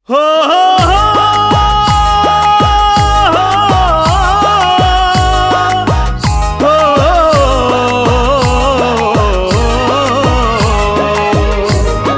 हो हो हो हो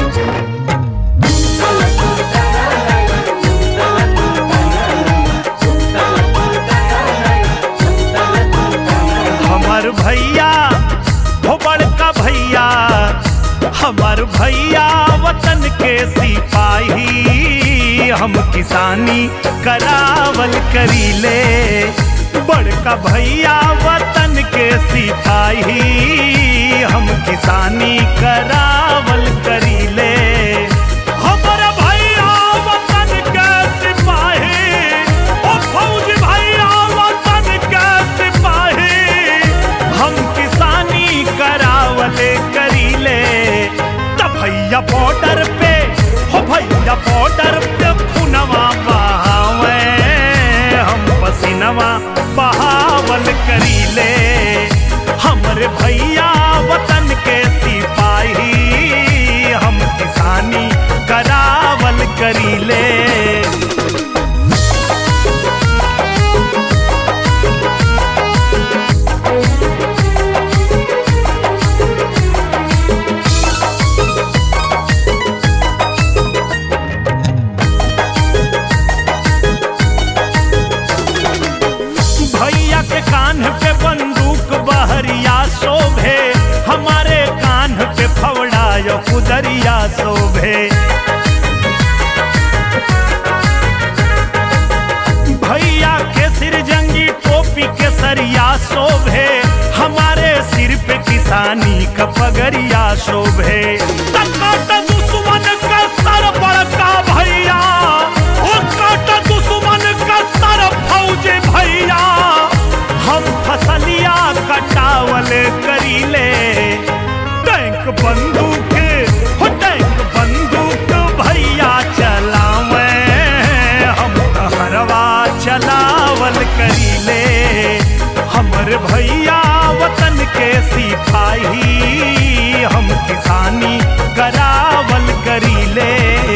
हमार भैया हो बड़का भैया हमार भैया वतन के सिपाही हम किसानी करावल करीले बड़का भैया वतन के सिपाही हम किसानी करावल करीले हमर भैया वतन के सिपाही ओ फौज भैया वतन के सिपाही हम किसानी करावले करीले त भैया बॉर्डर पे हो भैया बॉर्डर पे पुनवा बहावे हम पसीनवा बहावल करीले हमरे भैया वतन के सिपाही हम किसानी करावल करीले भैया के कान पे बंदूक बहरिया शोभे हमारे कान पे फवड़ा यो कुदरिया शोभे भैया के सिर जंगी टोपी के सरिया शोभे हमारे सिर पे किसानी का पगरिया शोभे तकाट दुश्मन का सर बड़का भैया ओ काट दुश्मन का सर फौज भैया हम फसलिया कटावल करीले टैंक बंदूक हो टैंक बंदूक भैया चलावे हम हरवा चलावल करीले हमर भैया वतन के सिपाही हम किसानी करावल करीले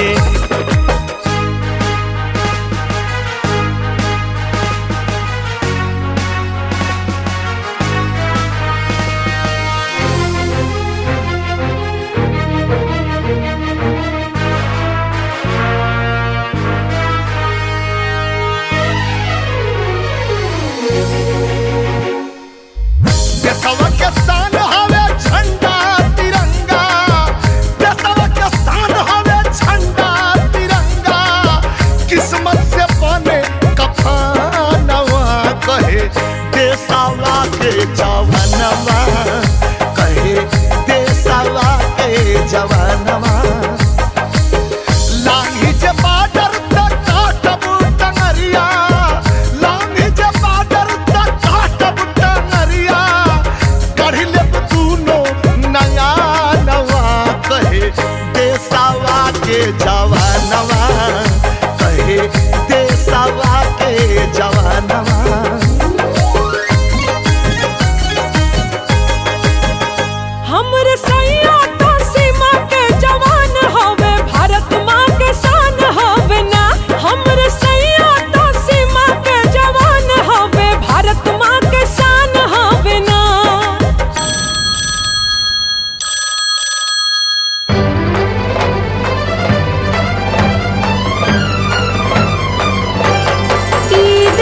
देशवा के शान हवे झंडा तिरंगा देशवा के शान हवे झंडा तिरंगा किस्मत से बने कफनवा कहे देशवा के जवानवा कहे देशवा के जवानवा लांगी जे बाडर तक काटब टंगरिया लांगी जे बाडर तक काटब टंगरिया कढ़ी लेब दूनो नया नवा कहे देसावा के जवानवा कहे देसावा के जवानवा हमरे सैया तो सीमा के जवान हवे भारत माँ के शान हवे ना हमरे सैया तो सीमा के जवान हवे भारत माँ के शान हवे ना ईद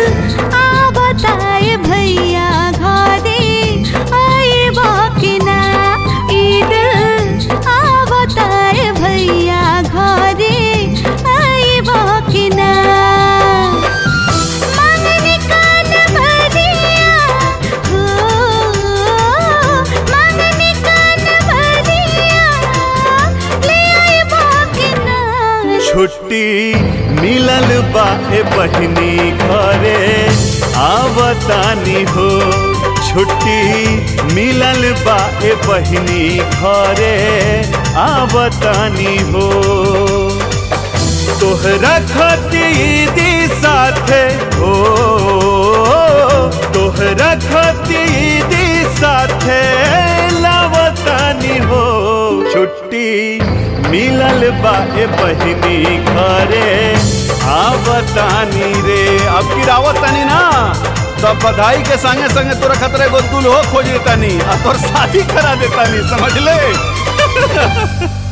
आवताए भैया घरे आए बाकिना ईद आवताए भैया घरे आए बाकिना मांगने कान भरिया हो मांगने कान भरिया ले आए बाकिना छुट्टी मिलल बा ए बहिनी घरे आवतानी हो छुट्टी मिलल बा ए बहिनी घरे आवतानी हो तोहरा खतीदी साथे हो तोहरा खतीदी साथे लावतानी हो छुट्टी छुट्टी मिलल बा ए बहिनी घरे आवतानी रे अब की रावतानी ना तब बधाई के संगे संगे तोरा खतरे गो दुल्हो खोज देतानी आ तोर शादी करा देतानी समझ ले